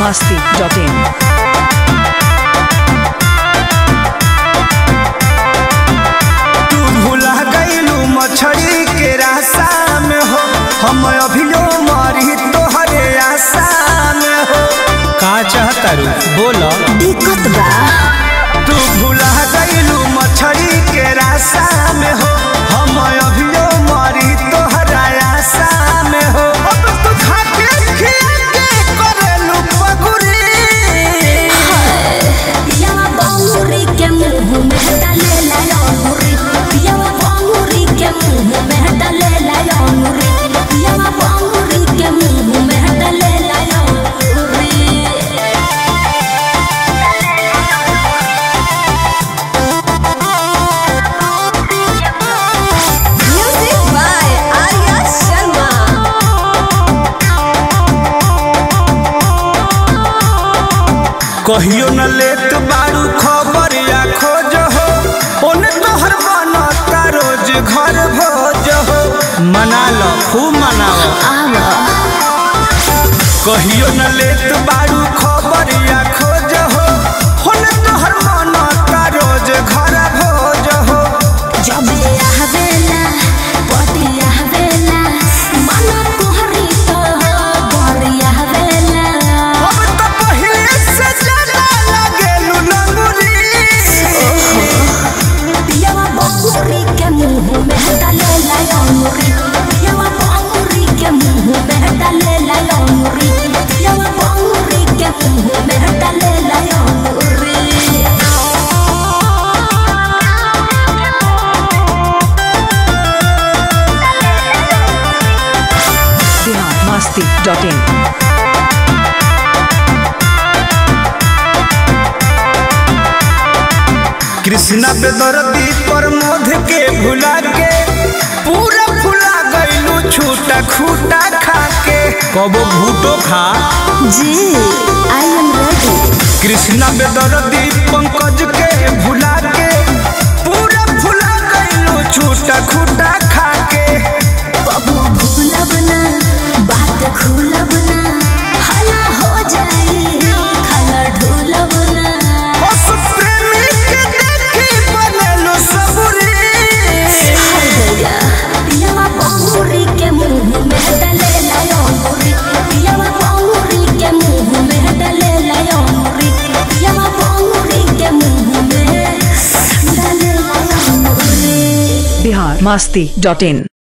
masti.in. तू भुला गईलू मछली के रास्ता में हो हम अभियो मरी तोहरे आशा में हो का चाहता रू बोलो दिक्कत बा तू भुला गईलू मछली के रास्ता में हो हम अभियो मरी तोहरा आशा में हो अब तू खाके खिया के करेलू पगुरी पियावा बांगुरी के मुंह में डाले लाया अंगूरी पियावा बांगुरी के मुंह में डाले लाया अंगूरी पियावा बांगुरी के मुंह में डाले लाया अंगूरी म्यूजिक बाय आर्या शर्मा कहियो न लेत बारू खबर या खोज हो ओने तोहर बनता रोज घर भोज हो मना लो खूब मनाओ कहियो न लेत बारू खबर या खोज हो ओने तोहर बनता रोज घर भोज हो जब आवेला पति आवेला मन तोहरी तो बड़ी आवेला अब तो पहिले से ज्यादा लागेलू लंगुरी पियावा बांगुरी के मुंह में डाले लाया अंगूरी पियावा बांगुरी के मुंह में डाले लाया अंगूरी पियावा बांगुरी के मुंह में डाले लाया अंगूरी Bihar masti.in. कृष्णा पे दर्दी पर मध के भुला के पूरा फुला गईलू छूटा खूटा खा के कबो भूटो खा जी आई एम रेडी कृष्णा पे दर्दी पंकज के भुला के पूरा फुला गईलू छूटा खूटा खा के कबो भूलब ना बात खुलब ना हला हो जाई खाना ढूलब ना उस प्रेमी के देखी बनेलू सबुरी हर गया पियावा बांगुरी के मुंह में डाले लाया अंगूरी पियावा बांगुरी के मुंह में डाले लाया अंगूरी पियावा बांगुरी के मुंह में डाले लाया अंगूरी Bihar masti.in.